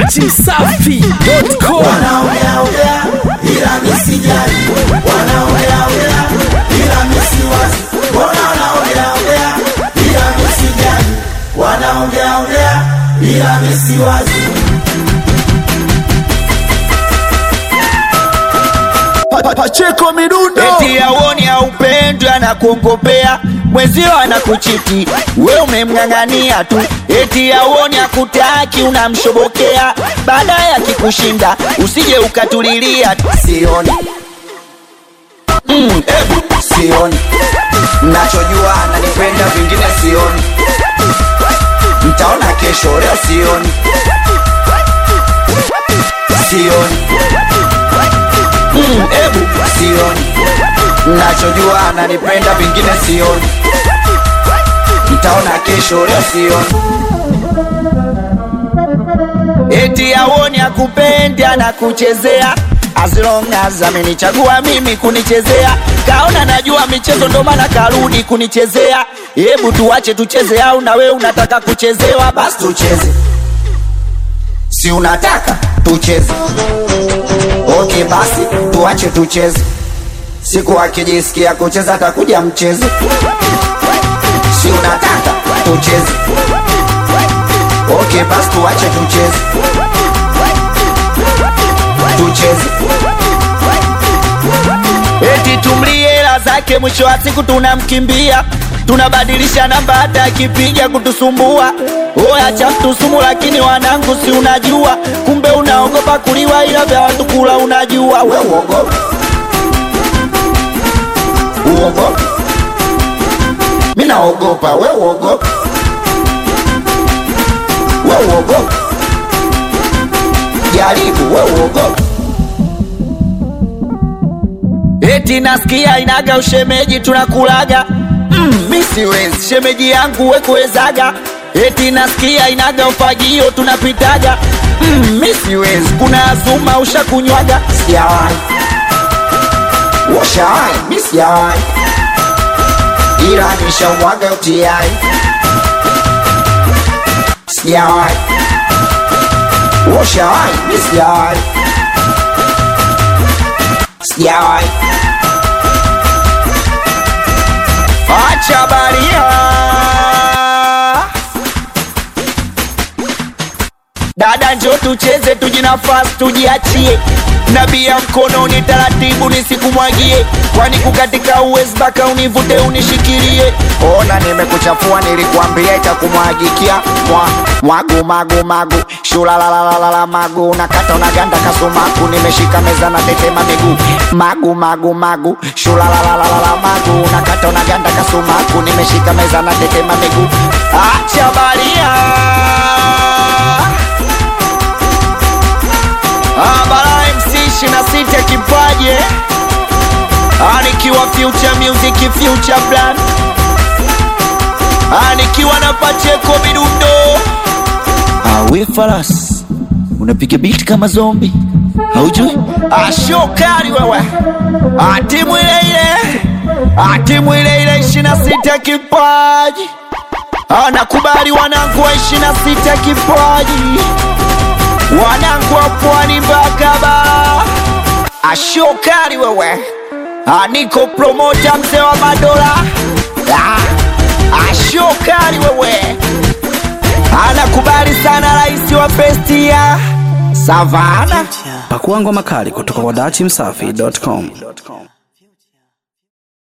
dachimsafi.com wanaongeaongea ila misijali, wanaongeaongea ila misiwazi, mbona wanaongeaongea ila misijali, wanaongeaongea ila misiwazi. Pacheko midundo eti aoni aupendwe anakuongopea mwezio anakuchiti we umemng'ang'ania tu eti aoni akutaki unamshobokea baadaye akikushinda usije ukatulilia sioni mm, ebu sioni nachojua ananipenda vingine sioni mtaona kesho leo sioni sioni mm, ebu sioni nachojua ananipenda vingine sioni mtaona kesho leo sioni eti aoni akupendi anakuchezea as long as amenichagua mimi kunichezea kaona najua michezo ndo maana karudi kunichezea hebu tuache tucheze au na wewe unataka kuchezewa basi tucheze si unataka tucheze okay basi tuache tucheze siku akijisikia kucheza atakuja mcheze si unataka tucheze okay basi tuache tucheze tucheze eti tumlie hela zake mwisho wa siku tunamkimbia tunabadilisha namba hata akipiga kutusumbua oya cha mtusumu lakini wanangu si unajua kumbe unaogopa kuliwa ila vya watu kula unajua we uogopa uogopa mi naogopa we uogopa we uogopa jaribu we uogopa eti nasikia inaga ushemeji tunakulaga mm, mi siwezi shemeji yangu wekuwezaga eti nasikia inaga ufagio tunapitaga mm, mi siwezi kuna azuma ushakunywaga sijawahi washawahi mi sijawahi ila nishamwaga utiai sijawahi washawahi mi sijawahi sijawahi acha baria dada njo tucheze tujinafasi tujiachie nabia mkononi taratibu nisikumwagie kwani kukatika uwezi mpaka univute unishikilie ona nimekuchafua nilikuambia itakumwagikia mwa mwagu magu magu shulalalalala magu nakata unaganda kasumaku nimeshika meza na tetema miguu magu magu magu shulalalalala magu nakata unaganda kasumaku nimeshika meza na tetema miguu acha baria Abara MC 26 kipaje Anikiwa future music future brand Anikiwa na Pacheko midundo Awe faras Unapiga beat kama zombi Haujui Ashokari wewe Atimu ile ile Atimu ile ile 26 kipaji Anakubali wanangu wa 26 kipaji wanangu wa pwani mpaka bara ashokari wewe aniko promota mzee wa madola Ah, ashokari wewe anakubali sana rais wa festia savana pakuangwa makali kutoka kwa dachimsafi.com